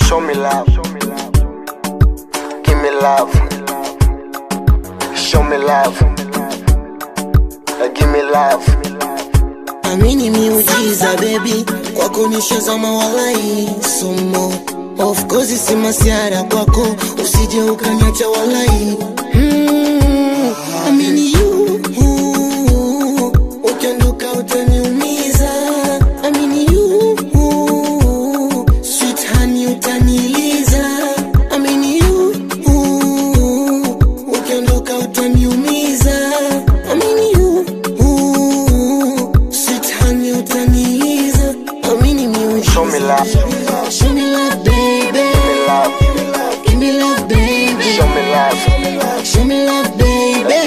Show me love. Give me love. Show me love. Uh, Give me love. amini miujiza bebi kwako nishazama walai somo of course si masiara kwako usije ukanyacha walai mm, amini you ukiondoka utaniumiza amini you sweet honey utaniliza amini you ukiondoka utaniumiza amini you sweet honey utaniliza amini miujiza Show me love. Show me love, baby. Give me love. Give me love, baby. Show me love. Show me love, baby.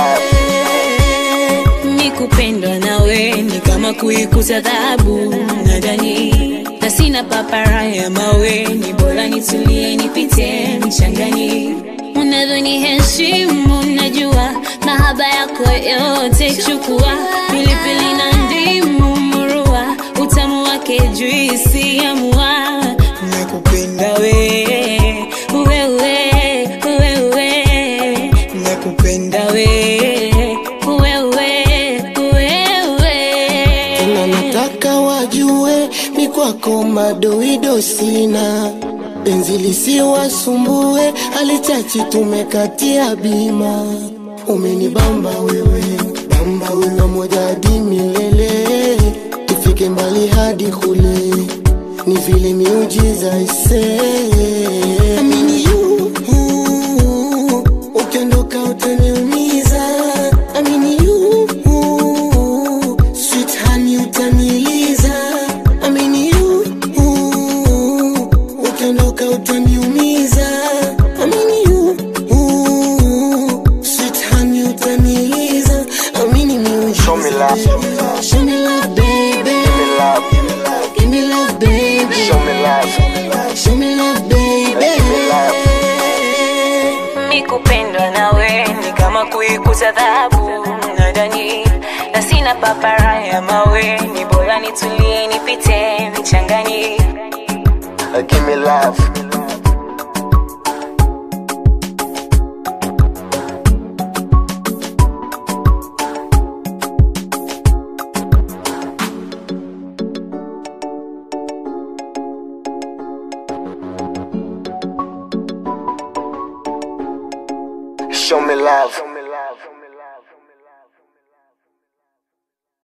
ni kupendwa nawe ni kama kuikuza dhahabu nadani na sina papara ya mawe ni bora nitulie nipite mchangani unadhoni heshimu najua mahaba yako yote chukua pilipili na ndimu murua utamu wake juisi ya mua nakupenda we wewe wewe nakupenda we wewe Tena wewe nataka wajue mi kwako madoido sina penzi lisiwasumbue halichachi tumekatia bima umenibamba wewe bamba wewe moja hadi milele tufike mbali hadi kule ni vile miujiza ise amini you ukiondoka utaniumiza amini you sweet honey utaniliza amini you ukiondoka utaniumiza amini you sweet honey utaniliza amini miujiza Show me love. Show me love, baby. Give me love. Give me love, baby. Show me love. Show me love, baby. Give me love. ni kupendwa nawe ni kama kuikuza dhahabu nadani na sina papara ya mawe ni bora nitulie nipite mchangani Uh, Give me love. Show me love.